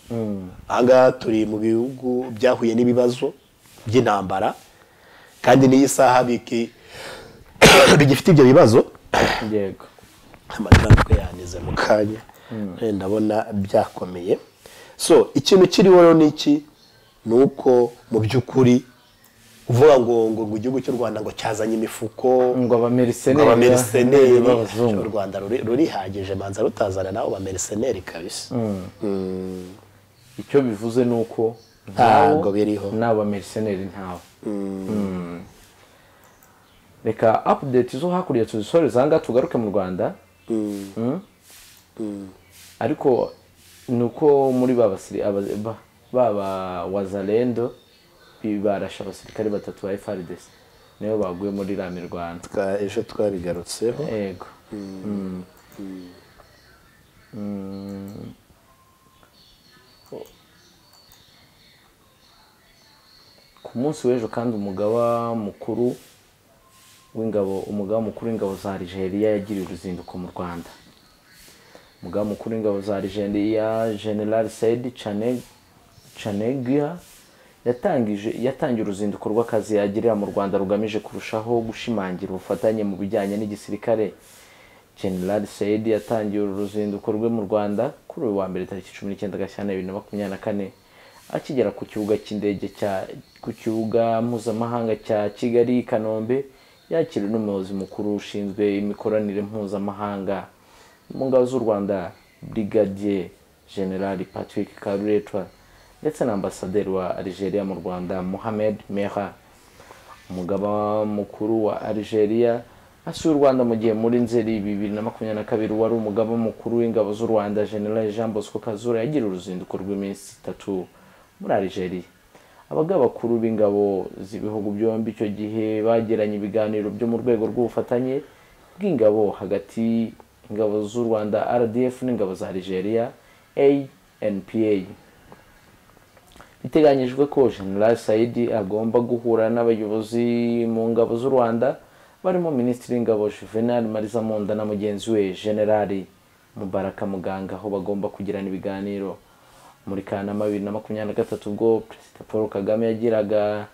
ahangaha turi mu bihugu byahuye n'ibibazo by'intambara kandi n'iyi saha biki- bigifite ibyo bibazo yego amajwi yanize mu kanya Eh, ndabona byakomeye so ikintu kiriho rero ni iki ni uko mu by'ukuri uvuga ngo ngo ngo igihugu cy'u rwanda ngo cyazanye imifuko ngo abameriseneri ngo abameriseneri b'abazungu u rwanda ruri- rurihagije manza rutazana nabo bameriseneri kabisa icyo bivuze ni uko Ntabwo biriho. n'abameriseneri ntawe Mm. reka apudeti zo hakurya tuzisore zanga tugaruke mu rwanda Mm. ariko ni uko muri ba basiri- aba- ba- ba wazarendo barashe abasirikare batatu ba frdc nibo baguye muri ra mirwano Twa- ejo twabigarutseho yego ku munsi w'ejo kandi umugaba mukuru w'ingabo umugaba mukuru w'ingabo za Algeria yagiriye uruzinduko mu Rwanda umugaba mukuru w'ingabo za Algeria General Said Chane- Chanegia yatangije yatangiye uruzinduko rw'akazi yagirira mu Rwanda rugamije kurushaho gushimangira ubufatanye mu bijyanye n'igisirikare General Said yatangiye uru ruzinduko rwe mu Rwanda kuri uyu wa mbere tariki 19 Gashyantare 2024 akigera ku kibuga cy'indege cya ku kibuga mpuzamahanga cya Kigali i Kanombe yakiriwe n'umuyobozi mukuru ushinzwe imikoranire mpuzamahanga mu ngabo z'u Rwanda Brigadier General Patrick Karuretwa ndetse na ambasaderi wa Algeria mu Rwanda Mohamed Merah umugaba mukuru wa Algeria asuye u Rwanda mu gihe muri Nzeri bibiri na makumyabiri na kabiri wari umugaba mukuru w'ingabo z'u Rwanda General Jean Bosco Kazura yagiriye uruzinduko rw'iminsi itatu muri Algeria abagaba bakuru b'ingabo z'ibihugu byombi icyo gihe bagiranye ibiganiro byo mu rwego rw'ubufatanye bw'ingabo hagati ingabo z'u Rwanda RDF n'ingabo za Algeria ANPA biteganyijwe ko General Saidi agomba guhura n'abayobozi mu ngabo z'u Rwanda barimo Minisitiri w'Ingabo Juvenal Mariza Munda na mugenzi we General Mubaraka Muganga aho bagomba kugirana ibiganiro muri Kanama bibiri na makumyabiri na gatatu ubwo Perezida Paul Kagame yagiraga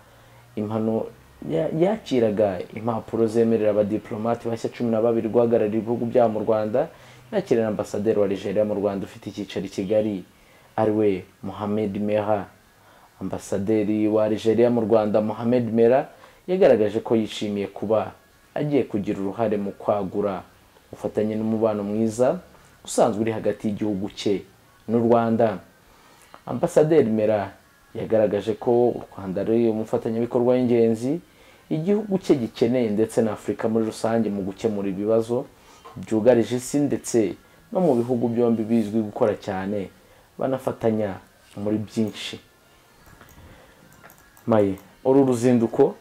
impano ya- yakiraga impapuro zemerera abadiplomate bashya cumi na babiri guhagararira ibihugu byabo mu Rwanda yakira na ambasaderi wa Algeria mu Rwanda ufite icyicaro i Kigali ariwe Mohamed Merah ambasaderi wa Algeria mu Rwanda Mohamed Mera yagaragaje ko yishimiye kuba agiye kugira uruhare mu kwagura ubufatanye n'umubano mwiza usanzwe uri hagati y'igihugu cye n'u Rwanda ambasaderi Mera yagaragaje ko u Rwanda ari umufatanyabikorwa w'ingenzi igihugu cye gikeneye ndetse na Afurika muri rusange mu gukemura ibibazo byugarije isi ndetse no mu bihugu byombi bizwi gukora cyane banafatanya muri byinshi maye uru ruzinduko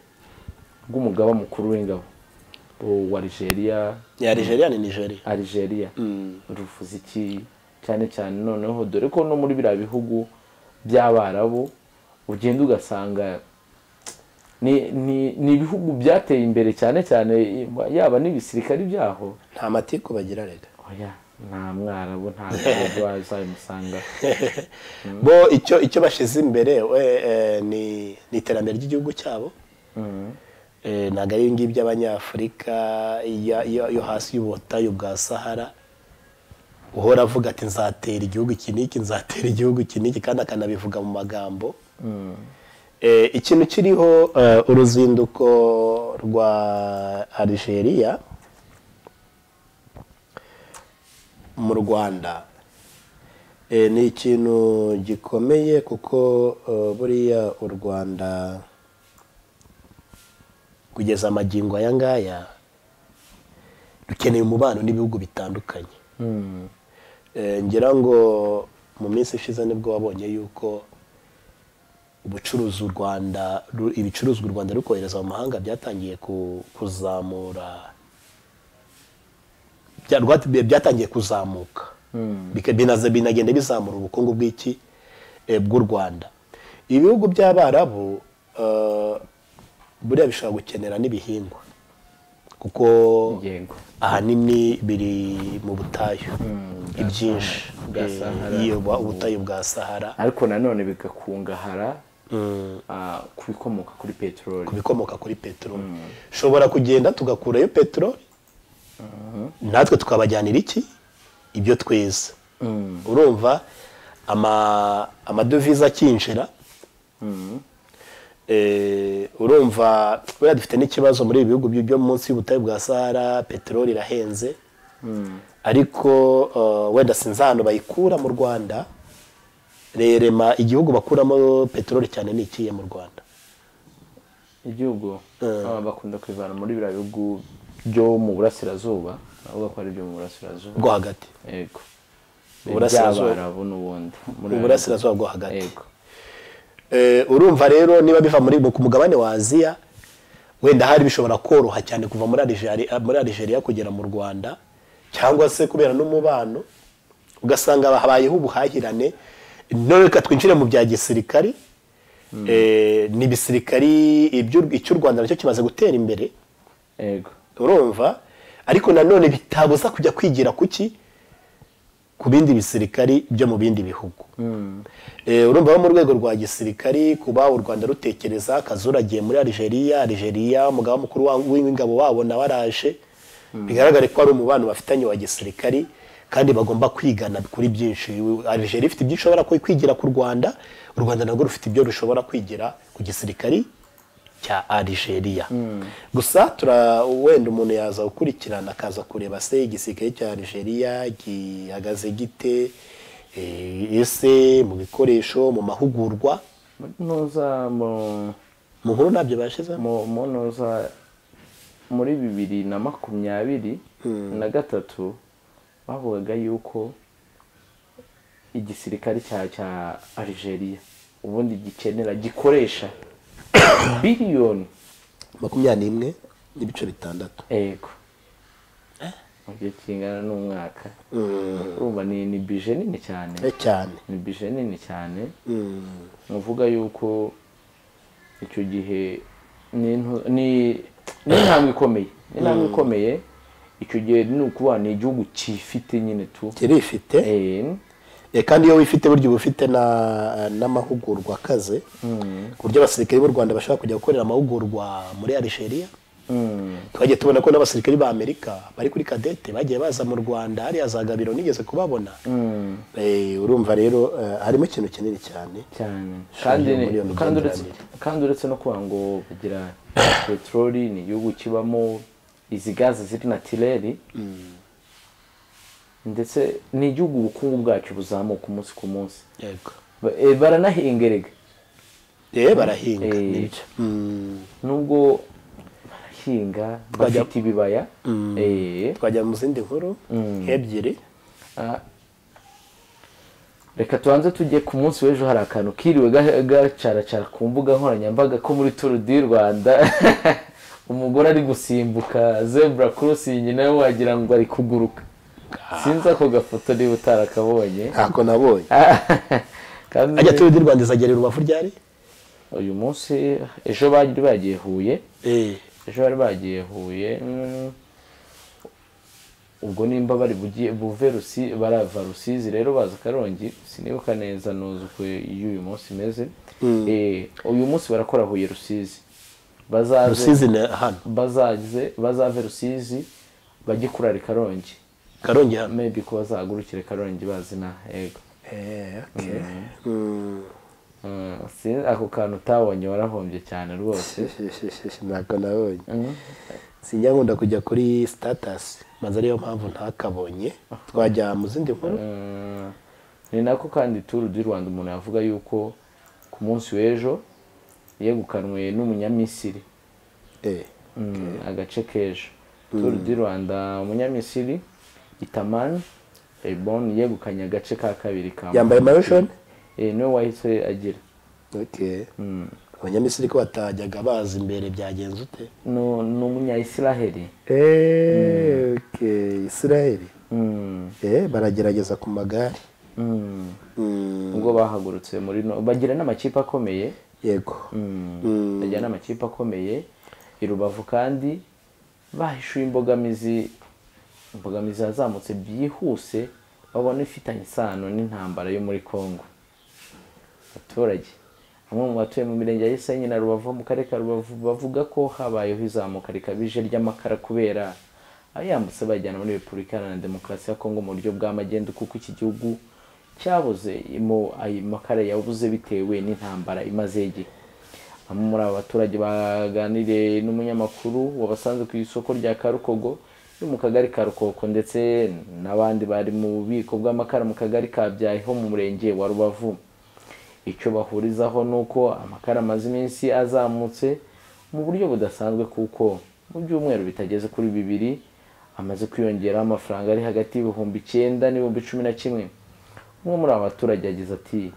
rw'umugaba mukuru w'ingabo u- wa Algeria ya nigeria ni nigeria Algeria ruvuze iki cyane cyane noneho dore ko no muri biriya bihugu by'abarabu ugenda ugasanga ni, ni, ni ibihugu byateye imbere cyane cyane yaba n'ibisirikare byaho nta matiku bagira rega oya nta mwarabu nta mwarabu wazabimusanga bo icyo icyo bashyize imbere we, eh, ni ni iterambere ry'igihugu cyabo Eh, ntabwo ari ibingibi by'abanyafurika iya- iyo yo hasi y'ubutayu bwa sahara uhora avuga ati nzatera igihugu iki n'iki nzatera igihugu iki n'iki kandi akanabivuga mu magambo Eh, ikintu kiriho eh, uruzinduko rwa Algeria mu rwanda Eh, ni ikintu gikomeye kuko eh, buriya u rwanda kugeza amagingo aya ngaya rukeneye umubano n'ibihugu bitandukanye Eh, ngira ngo mu minsi ishize nibwo wabonye yuko ubucuruzi u rwanda ru- ibicuruzwa u rwanda rukohereza mu mahanga byatangiye ku- kuzamura bya- rwat- bya- byatangiye kuzamuka Bika- binaza- binagenda bizamura ubukungu bw'iki eh, bw'u rwanda ibihugu by'abarabu eh, buriya bishobora gukenera n'ibihingwa kuko yego ahanini biri mu butayu ibyinshi bwa Eh, Sahara. iyo bwa- ubutayu bwa sahara ariko nanone bigakungahara Mm. ah, ku bikomoka kuri peteroli ku bikomoka kuri peteroli ushobora kugenda tugakurayo peteroli natwe tukabajyanira iki ibyo tweza urumva ama- amadovize akinjira eh, urumva buriya dufite n'ikibazo muri ibi bihugu byo munsi y'ubutayu bwa sahara peteroli irahenze ariko eh, wenda sinzi ahantu bayikura mu rwanda rerema igihugu bakuramo peteroli cyane ni ikiye mu rwanda igihugu ah, bakunda kwivana muri biriya bihugu byo mu burasirazuba bavuga ko ari ibyo mu burasirazuba rwo hagati yego Uburasirazuba. by'abarabu n'ubundi Muri Mu burasirazuba bwo hagati. yego Eh, urumva rero niba biva muri ku mugabane wa aziya wenda hari bishobora koroha cyane kuva muri Algeria, muri Algeria kugera mu rwanda cyangwa se kubera n'umubano ugasanga habayeho ubuhahirane none reka twinjire mu bya gisirikari Eh, ni ibisirikari iby'u- icy'u rwanda nacyo kimaze gutera imbere yego urumva ariko nanone bitabuza kujya kwigira kuki ku bindi bisirikari byo mu bindi bihugu Eh, urumva bo mu rwego rwa gisirikari kuba u rwanda rutekereza kazura agiye muri algeria algeria umugaba mukuru wa- w'ingabo wabo nawe araje bigaragare ko ari umubano bafitanye wa gisirikari kandi bagomba kwigana kuri byinshi algeria ifite ibyo ishobora kwi- kwigira ku rwanda u rwanda narwo rufite ibyo rushobora kwigira ku gisirikari cya algeria gusa tura wenda umuntu yaza gukurikirana akaza kureba se igisirikare cya algeria gihagaze gite eh, ese mu bikoresho mu mahugurwa nuza mu mu nkuru ntabyo bashyizemo mu munoza muri bibiri na makumyabiri na gatatu bavugaga yuko igisirikare cya cya Algeria ubundi gikenera gikoresha biliyoni makumyabiri n'imwe n'ibice bitandatu ego mu gihe kingana n'umwaka urumva ni ni bije nini cyane Eh, cyane ni bije nini cyane Mm. muvuga yuko icyo gihe ni intu- ni ni intambwe ikomeye ni intambwe ikomeye icyo gihe ni ukuvuga ni igihugu cyifite nyine tu kirifite Eh, Eh, kandi iyo wifite burya uba ufite na- n'amahugurwa akaze ku buryo abasirikare b'u rwanda bashobora kujya gukorera amahugurwa muri algeria mm, twagiye tubona ko n'abasirikari ba amerika bari kuri kadete bagiye baza mu rwanda hariya za gabiro nigeze kubabona mm, Eh, urumva rero eh, harimo ikintu kinini cyane cyane Shingiro kandi muri iyo kandi uretse migenderanire. kandi uretse no kuba ngo bagira peteroli ni igihugu kibamo izi gaze ziri natireri ndetse ni igihugu ubukungu bwacyo buzamuka umunsi ku munsi yego Ba- eh, baranahinga erega eh barahinga Eh, nibyo. Mm, nubwo barahinga Twajya- bafite ibibaya eh, twajya mu zindi nkuru nk'ebyiri ah, reka tubanze tujye ku munsi w'ejo hari akantu kiriwe ga- gacaracara ku mbuga nkoranyambaga ko muri turu di rwanda umugore ari gusimbuka zebura kurusingi nawe wagira ngo ari kuguruka sinzi ako gafoto niba utarakabonye ntako nabonye kandi ajya turi di rwanda izagera i rubavu ryari uyu munsi ejo bari bagiye huye Eh, ejo bari bagiye huye mm, ubwo nimba bari bugiye buve rusi barava rusizi rero baza karongi sinibuka neza nuzukwe iyo uyu munsi imeze Eh, uyu munsi barakora huye rusizi bazaze rusizi na hano bazaze bazave rusizi bajye kurara i karongi karongi hano maybe ko bazahagurukire karongi bazina yego Eh, okay. Mm. Mm, sin- ako kantu utabonye warahombye cyane rwose ntako nabonye sinjya nkunda kujya kuri sitatasi maze ariyo mpamvu ntakabonye twajya mu zindi nkuru Eh, ni nako kandi turu du rwanda umuntu yavuga yuko ku munsi w'ejo yegukanwe n'umunyamisiri Eh, Mm, agace k'ejo turu du rwanda umunyamisiri itamani ebon yegukanye agace ka kabiri ka yambaye mayo shoni Eh, niwe wahise agira okay. abanyamisiri ko batajyaga baza imbere byagenze ute No- ni umunyayisiraheli Eh, okay. israel Mm, Eh, baragerageza ku magare mm. Mm, ubwo bahagurutse muri no bagira n'amakipe akomeye yego Mm, bajyana amakipe akomeye i rubavu kandi bahishuye imbogamizi imbogamizi yazamutse byihuse babona ifitanye isano n'intambara yo muri congo abaturage bamwe mu batuye mu mirenge ya gisenyi na rubavu mu karere ka rubavu bavuga ko habayeho izamuka rikabije ry'amakara kubera abayambutse bayajyana muri repubulika iharanira demokarasi ya kongo mu buryo bw'amagendu kuko iki gihugu cyabuze imo- ayo makara yabuze bitewe n'intambara imaze igihe bamwe muri aba baturage baganiriye n'umunyamakuru wabasanze ku isoko rya karukogo no mu kagari ka rukoko ndetse n'abandi bari mu bubiko bw'amakara mu kagari ka byahi ho mu murenge wa rubavu icyo bahurizaho ni uko amakara amaze iminsi azamutse mu buryo budasanzwe kuko mu byumweru bitageze kuri bibiri amaze kwiyongeraho amafaranga ari hagati y'ibihumbi icyenda n'ibihumbi cumi na kimwe umwe muri aba baturage yagize ati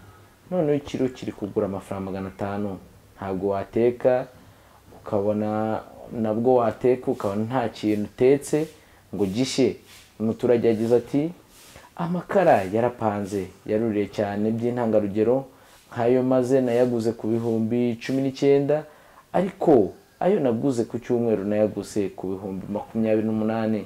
noneho ikiro kiri kugura amafaranga magana atanu ntabwo wateka ukabona nabwo wateka ukabona nta kintu utetse ngo gishye umuturage yagize ati amakara yarapanze yaruriye cyane by'intangarugero nk'ayo maze nayaguze ku bihumbi cumi n'icyenda ariko ayo naguze ku cyumweru nayaguze ku bihumbi makumyabiri n'umunani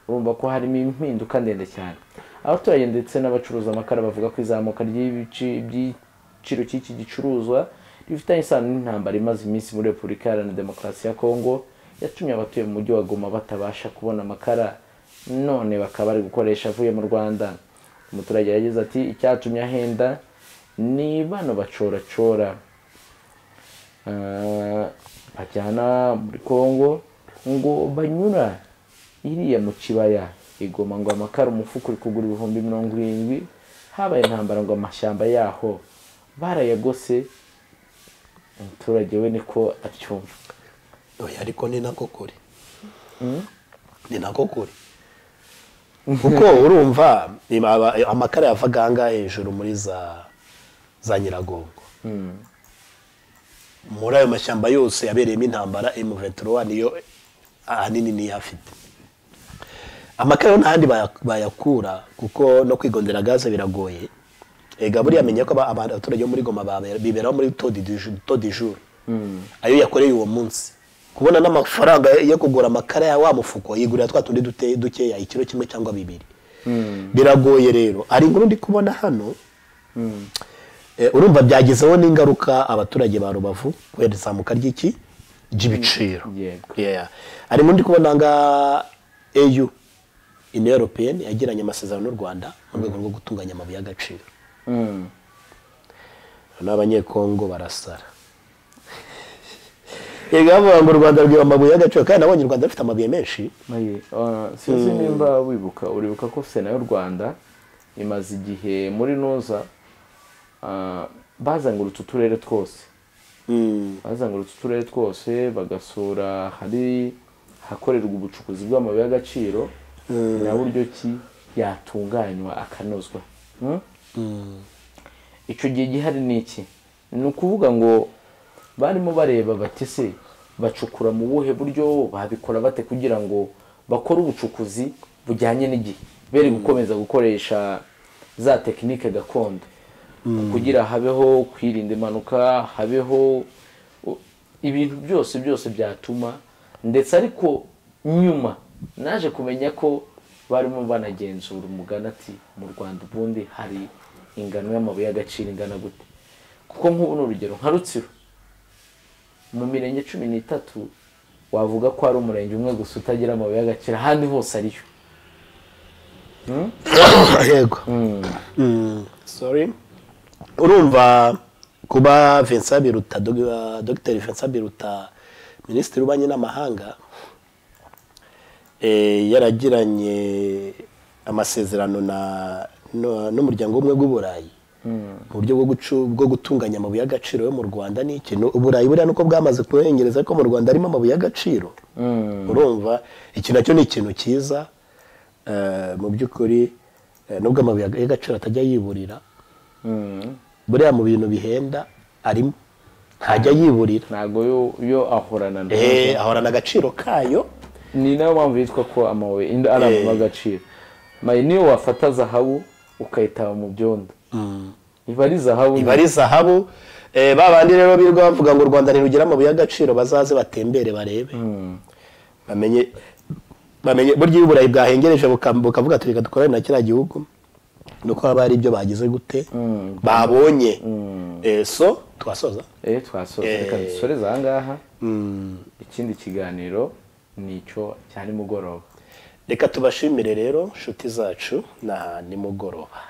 urumva ko harimo impinduka ndende cyane abaturage ndetse n'abacuruza amakara bavuga ko izamuka ry'ibici- by'igiciro cy'iki gicuruzwa rifitanye isano n'intambara imaze iminsi muri repubulika iharanira demokarasi ya kongo yatumye abatuye mu mujyi wa goma batabasha kubona amakara none bakaba bari gukoresha avuye mu rwanda umuturage yagize ati icyatumye ahenda ni bano bacoracora Ah, bajyana muri kongo ngo banyura iriya mu kibaya igoma ngo amakara umufuka uri kugura ibihumbi mirongo irindwi habaye intambara ngo amashyamba yaho barayagose umuturage we niko acyumva oya ariko ni nako kuri ni nako kuri kuko urumva iba- aba- amakara yavaga ahangaha hejuru muri za za nyiragongo muri ayo mashyamba yose yabereyemo intambara M23 niyo ahanini niyo afite amakara yo nta yandi baya- bayakura kuko no kwigondera gaze biragoye ega buriya menya ko aba- aba- abaturage bo muri goma babera- biberaho muri todijuru ayo yakoreye uwo munsi kubona n'amafaranga yo kugura amakara ya wa mufuko yigurira twa tundi dute- dukeya ikiro kimwe cyangwa bibiri biragoye rero hari inkuru ndi kubona hano Eh, urumva byagezeho n'ingaruka abaturage ba rubavu kubera izamuka ry'iki ry'ibiciro Mm, yego. Yeah. harimo ndi kubona nga au union européenne yagiranye amasezerano n'u rwanda mu rwego rwo gutunganya amabuye y'agaciro Mm. n'abanyekongo barasara yego bavuga ngo u rwanda rwiba amabuye y'agaciro kandi nabonye u rwanda rufite amabuye menshi Mayi, ah, sinzi nimba wibuka uribuka ko sena y'u rwanda imaze igihe muri noza ah, bazengurutse uturere twose bazengurutse uturere twose bagasura hari hakorerwa ubucukuzi bw'amabuye y'agaciro na buryo ki yatunganywa akanozwa Hmm? icyo gihe gihari ni iki ni ukuvuga ngo barimo bareba bati se bacukura mu buhe buryo babikora bate kugira ngo bakore ubucukuzi bujyanye n'igihe bere gukomeza gukoresha za tekinike gakondo kugira habeho kwirinda impanuka habeho u- ibintu byose byose byatuma ndetse ariko nyuma naje kumenya ko barimo banagenzura umugani ati mu rwanda ubundi hari ingano y'amabuye y'agaciro ingana gute kuko nk'ubu ni urugero nka rutsiro mu mirenge cumi n'itatu wavuga ko hari umurenge umwe gusa utagira amabuye y'agaciro ahandi hose ariyo yego Mm. sorry urumva kuba Vincent Biruta Dog- Dr Vincent Biruta minisitiri w'ububanyi n'amahanga eh, yaragiranye amasezerano na nu- n'umuryango w'ubumwe bw'uburayi mu buryo bwo gucu- bwo gutunganya amabuye y'agaciro yo mu rwanda ni iki Nu- uburayi buriya nuko bwamaze kubengereza ariko mu rwanda harimo amabuye y'agaciro urumva iki nacyo ni ikintu cyiza eh, mu by'ukuri eh, nubwo amabuye y'agaciro atajya yiburira buriya mu bintu bihenda arimo ntajya yiburira ntabwo yo- yo ahorana na Eh, ahorana agaciro kayo ni nayo mpamvu yitwa ko amabuye indi ari amabuye y'agaciro mayi niyo wafata zahabu ukayitaba mu byondo iba ari zahabu iba ari zahabu Eh, ba bandi rero birirwa bavuga ngo u rwanda ntirugira amabuye y'agaciro bazaze batembere barebe bamenye bamenye burya iyo uburayi bwahengereje buka- bukavuga ati reka dukorane na kiriya gihugu nuko haba hari ibyo bagize gute babonye Eh, so twasoza eh twasoza reka dusoreze aha ngaha ikindi kiganiro ni icyo cya nimugoroba reka tubashimire rero nshuti zacu na nimugoroba